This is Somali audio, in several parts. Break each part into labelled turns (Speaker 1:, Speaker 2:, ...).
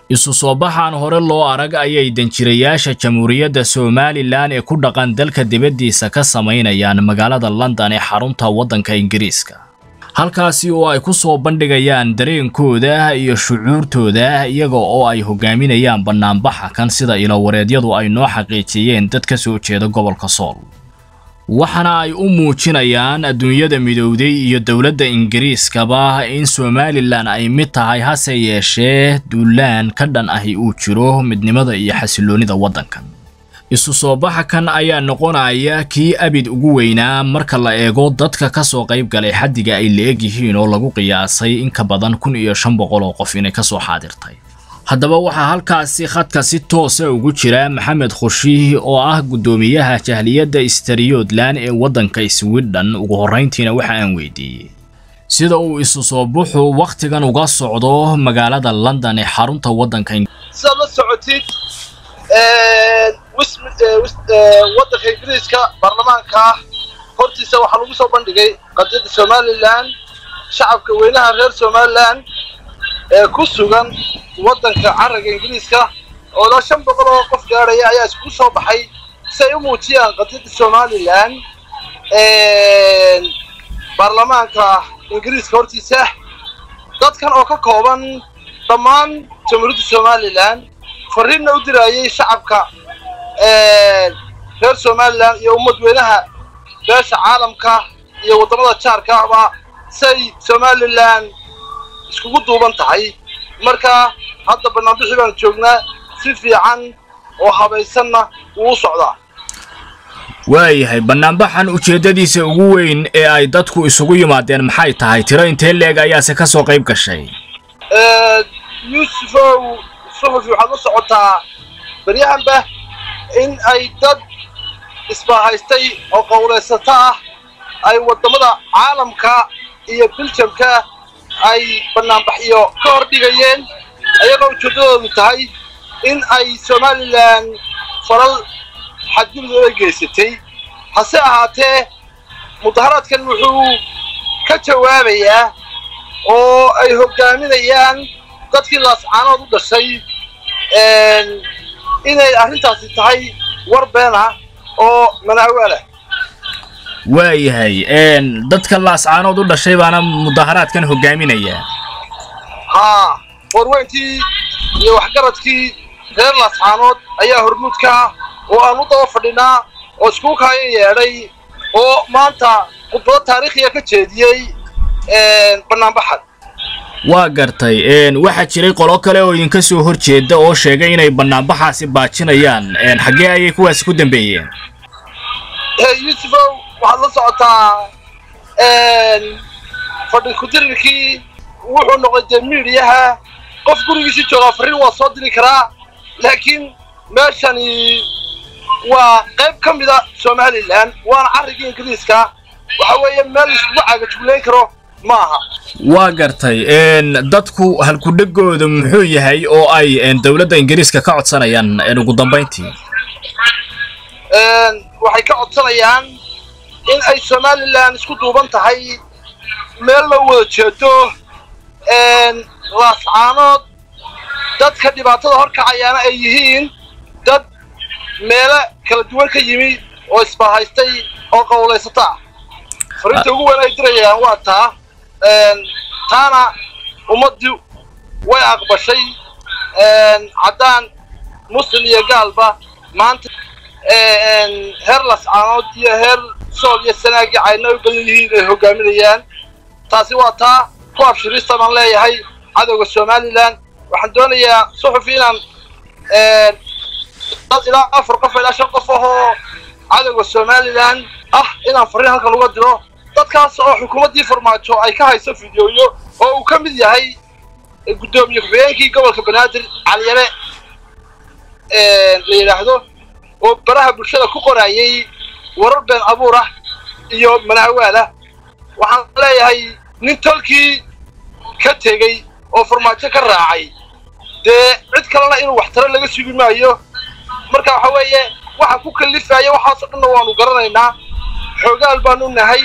Speaker 1: isu soo baxaan hore loo arag ayay danjirayaasha jamhuuriyadda somalilan ee ku dhaqan dalka dibaddiisa ka samaynayaan magaalada london ee xarunta waddanka ingiriiska halkaasi oo ay ku soo bandhigayaan dareenkooda iyo shucuurtooda iyaga oo ay hogaaminayaan bannaanbaxa kan sida ilowareedyadu ay noo xaqiijiyeen dad ka soo jeeda gobolka sool waxaana ay u muujinayaan adduunyada midowday iyo dowladda ingiriiskaba in somalilan ay mid tahay hase yeeshee duulaan ka dhan ahi uu jiro midnimada iyo xasiloonnida waddankan isu soo baxa kan ayaa noqonaya kii abid ugu weynaa marka la eego dadka ka soo qayb galay xaddiga ay la-eg yihiin oo lagu qiyaasay in ka badan kun iyo shan boqol oo qof inay ka soo xaadirtay haddaba waxaa halkaasi khadka si toosa ugu jira maxamed khushiih oo ah guddoomiyaha jahliyadda stariyodlan ee waddanka swidhen ugu horrayntiina waxa aan weydiiyey sida uu isu soo buxu wakhtigan uga socdo magaalada london ee xarunta waddanka
Speaker 2: sidaad la socotid waddanka ingiriiska baarlamaanka hortiisa waxaa lagu soo bandhigay qadiyadda somalilan shacabka weynaha reer somalilan ee ku sugan waddanka carriga ingiriiska oo ilaa shan boqol oo qof gaadhaya ayaa iskugu soo baxay si ay u muujiyaan qadiyadda somalilan baarlamaanka ingiriiska hortiisa dadkan oo ka kooban dhammaan jamhuuriyadda somalilan fariinna u diraayay shacabka reer somalilan iyo ummad weynaha beesha caalamka iyo waddamada jaarka ahba say somalilan iskugu duuban tahay marka hadda banaanbixii baan joognaa si fiican oo habaysanna wuu u socdaa
Speaker 1: waayahay bannaanbaxan ujeeddadiisa ugu weyn ee ay dadku isugu yimaadeen maxay tahay tiro intee leeg ayaase ka soo qayb gashay
Speaker 2: yuusufow suxufi waxaad la socotaa baryahanba in ay dad isbaahaystay oo qowlaysato ah ay waddamada caalamka iyo biljamka ay bannaanbaxyo ka hor dhigayeen ayagoo ujeeddadoodu tahay in ay somalilan falal xadgudubooda geysatay hase ahaatee mudaharaadkan wuxuu ka jawaabayaa oo ay hoggaaminayaan dadkii laascaanood u dhashay inay arrintaasi tahay war been ah oo manaawalah
Speaker 1: waayahay dadka laascaanood u dhashay baana mudaharaadkan hoggaaminaya
Speaker 2: haa warweyntii iyo waxgaradkii reer laascaanood ayaa hormuudka ah oo aan u daba fadhinaa oo iskugu kaayan yeedhay oo maanta khudbado taariikhiya ka jeediyey bannaanbaxan
Speaker 1: waa gartay waxaa jiray qolo kale oo idinka soo hor jeeda oo sheegay inay bannaanbaxaasi baajinayaan xaggee ayay kuwaasi ku dambeeyeen
Speaker 2: yuusufow waxaad la socotaa fadhi ku-dirirkii wuxuu noqday dee miidiyaha qof gurigiisi joogaa farriin waa soo diri karaa laakiin meeshani waa qayb ka mida somalilan waana carrigii ingiriiska waxa weeye meel iskugu caagajuglayn karo ma aha
Speaker 1: waa gartay dadku halkudhegooda muxuu yahay oo ay dowladda ingiriiska ka codsanayaan ugu dambayntii
Speaker 2: waxay ka codsanayaan in ay somalilan isku duuban tahay meel la wada jeedo laascaanood dadka dhibaatada horkacayaana ay yihiin dad meelo kala duwan ka yimi oo isbaahaystay oo qowlaysata ah fariinta ugu weyn ay dirayaan waa taa taana ummaddii way aqbashay caddaan muslim iyo gaalba maanta heer lascaanood iyo heer sool iyo sanaagii cayna u badan yihiin ay hoggaaminayaan taasi waa taa ku abshirista baan leeyahay cadowga somalilan waxaan doonayaa suxufi inaan dad ilaa afar qof ilaa shan qof ahoo cadowga somalilan ah inaan farriin halkan uga diro dadkaas oo xukuumaddii farmaajo ay ka hayso fideoyo oo uu ka mid yahay guddoomiye ku-xigeenkii gobolka banaadir caliyare la yidhaahdo oo baraha bulshada ku qorayay warar been abuur ah iyo manaawaala waxaan leeyahay nin tolkii ka tegey oo farmaajo ka raacay dee cid kalena inuu waxtaro laga sugi maayo marka waxa weeye waxa ku kalifaya waxaasoo dhanna waanu garanaynaa xoogaal baanu nahay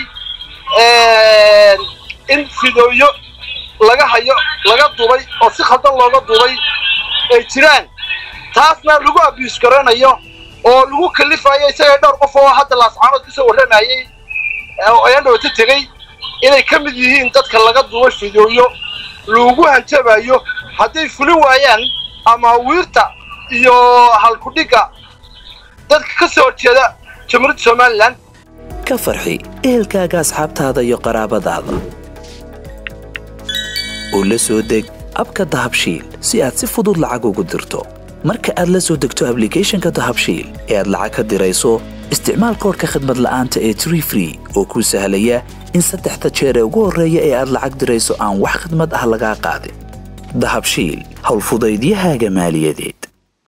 Speaker 2: in fidooyo laga hayo laga dubay oo si khaldan looga dubay ay jiraan taasna lagu abius garanayo oo lagu kalifayo isaga dhowr qof oo hadda laascaanood kasoo warramayey oo ayaan dhawata tegey inay ka mid yihiin dadka laga duubay fidooyo lagu hanjabayo hadday fulin waayaan ama wiirta iyo halkudhigga dadka ka soo horjeeda jamhuuriyadda somalilan
Speaker 3: ka farxi ehelkaaga asxaabtaada iyo qaraabadaada oo la soo deg abka dahabshiil si aad si fudud lacag ugu dirto marka aad la soo degto ablicathonka dahabshiil ee aad lacag ka dirayso isticmaal koorka khadmad la'aanta ee tree free oo kuu sahlaya in saddexda jeer ee ugu horreeya ee aad lacag dirayso aan wax khidmad ah lagaa qaadin dahabshiil howlfudaydiyahaaga maaliyadeed